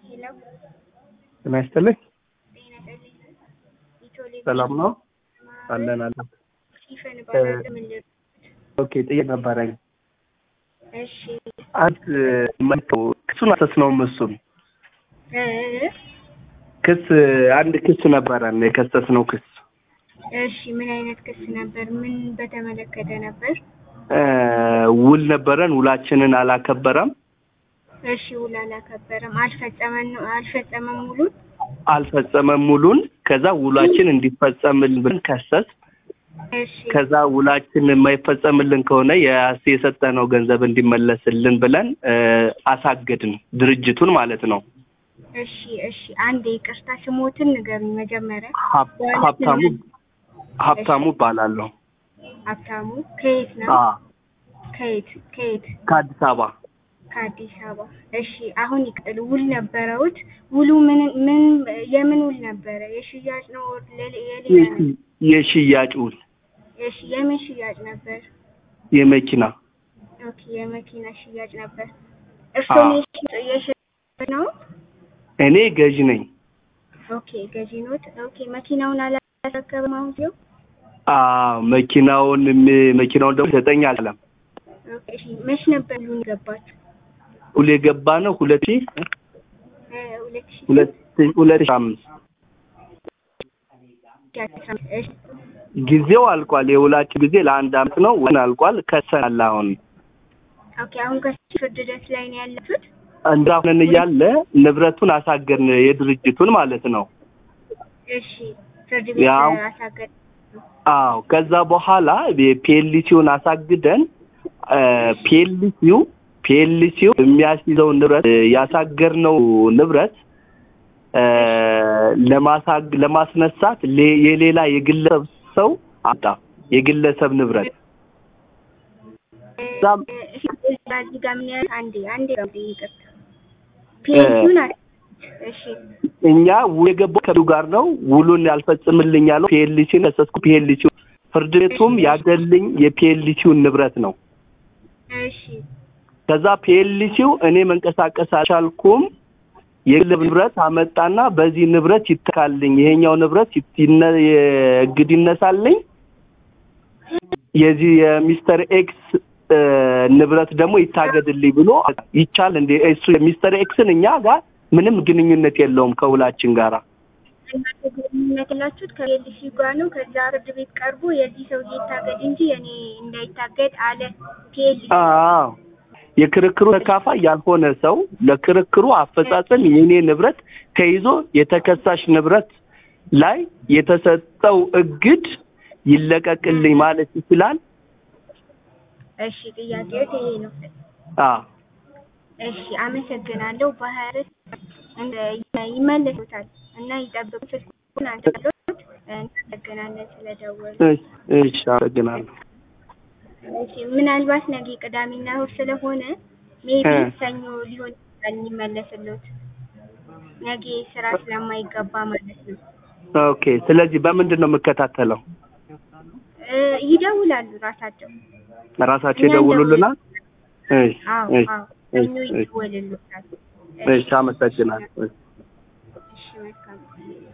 ሄሎ ጤና ይስጥልኝ። ጤና ይስጥልኝ። ኢትዮሌ ሰላም ነው? አለን አለን። ሲፈን ባላለ ምንድን ኦኬ ጥያቄ ነበረኝ። እሺ አንድ መቶ ክሱን አሰስነውም እሱን እ ክስ አንድ ክስ ነበረን የከሰስነው ክስ እሺ ምን አይነት ክስ ነበር? ምን በተመለከተ ነበር? እ ውል ነበረን ውላችንን አላከበረም እሺ ውል አላከበረም፣ አልፈጸመን ነው አልፈጸመም ሙሉን። አልፈጸመም ሙሉን ከዛ ውላችን እንዲፈጸምልን ብለን ከሰስ እሺ ከዛ ውላችን የማይፈጸምልን ከሆነ የስ የሰጠነው ገንዘብ እንዲመለስልን ብለን እ አሳገድን ድርጅቱን ማለት ነው እሺ እሺ አንድ ይቅርታ ስሞትን ንገሩኝ መጀመሪያ። ሀብ- ሀብታሙ ሀብታሙ እባላለሁ ሀብታሙ ከየት ነው? አ ከየት ከየት? ከአዲስ አበባ ከአዲስ አበባ። እሺ አሁን ይቅጥል። ውል ነበረውት? ውሉ ምን ምን የምን ውል ነበረ? የሽያጭ ነው ሌላ- የሌላ ነው? የሺ- የሽያጭ ውል እሺ የምን ሽያጭ ነበር? የመኪና ኦኬ የመኪና ሽያጭ ነበር። እርስዎ አዎ። የሽያጭ ነው? እኔ ገዥ ነኝ ኦኬ ገዢ ኖት። ኦኬ መኪናውን አላስረከብም አሁን ሲው አ መኪናውን ም- መኪናውን ደግሞ ሰጠኝ አለም ኦኬ እሺ መች ነበር ሉን የገባችሁ? ሁሌ የገባ ነው ሁለት ሺህ እ ሁለት ሺህ ሁለት ሁለት ሺህ አምስት አስራ አምስት እሺ ጊዜው አልቋል። የውላችን ጊዜ ለአንድ አመት ነው ወን አልቋል። ከሰናል አሁን ኦኬ አሁን ከፍርድ ሂደት ላይ ነው ያላችሁት? እንዳሁነን እያለ ንብረቱን አሳገድን የድርጅቱን ማለት ነው። እሺ ፍርድ ቤት ያው አሳገድ አዎ ከዛ በኋላ የፒኤልሲውን አሳግደን ፒኤልሲው ፒኤልሲው የሚያስይዘው ንብረት እ ያሳገርነው ንብረት እ ለማሳግ ለማስነሳት ሌ- የሌላ የግለሰብ ሰው አጣ የግለሰብ ንብረት እዛም እሺ እዚህ ጋር ምን ያህል አንዴ አንዴ ይቅርታ ፒኤንሲውን አ እሺ እኛ ውል የገባው ከዱ ጋር ነው። ውሉን ያልፈጽምልኝ ያለው ፒኤልሲን ከሰስኩ ፒኤልሲው ፍርድ ቤቱም ያገለኝ የፒኤልሲውን ንብረት ነው። እሺ ከዛ ፒኤልሲው እኔ መንቀሳቀስ አልቻልኩም የግለሰብ ንብረት አመጣና በዚህ ንብረት ይተካልኝ፣ ይሄኛው ንብረት ይት- ይነ- የእግድ ይነሳልኝ፣ የዚህ የሚስተር ኤክስ እ ንብረት ደግሞ ይታገድልኝ ብሎ ይቻል እንዴ? እሱ የሚስተር ኤክስን እኛ ጋር ምንም ግንኙነት የለውም ከውላችን ጋራ እናንተ ግንኙነት ያላችሁት ከፒኤልሲ ጋር ነው። ከዛ ፍርድ ቤት ቀርቦ የዚህ ሰውዬ ይታገድ እንጂ የኔ እንዳይታገድ አለ ፒኤልሲ። አዎ የክርክሩ ተካፋይ ያልሆነ ሰው ለክርክሩ አፈጻጸም የኔ ንብረት ተይዞ የተከሳሽ ንብረት ላይ የተሰጠው እግድ ይለቀቅልኝ ማለት ይችላል። እሺ ጥያቄው ይሄ ነው። አዎ እሺ አመሰግናለሁ። በሀያ አራት እንደ ይመለሱታል እና ይጠብቁ። ስልኩን አንተሎት እናመሰግናለን ስለደወሉ። እሺ እሺ፣ አመሰግናለሁ። እሺ ምናልባት ነገ ቅዳሜና እሑድ ስለሆነ ሜቢ እ ሰኞ ሊሆን ይችላል የሚመለስሉት ነገ ስራ ስለማይገባ ማለት ነው። ኦኬ። ስለዚህ በምንድን ነው የምከታተለው? እ ይደውላሉ ራሳቸው። ራሳቸው እኛ ይደውሉልናል? እሺ አዎ እሺ አዎ ሰኞ እሺ እሺ ይደወልሉታል። እሺ፣ አመሰግናለሁ። እሺ መልካም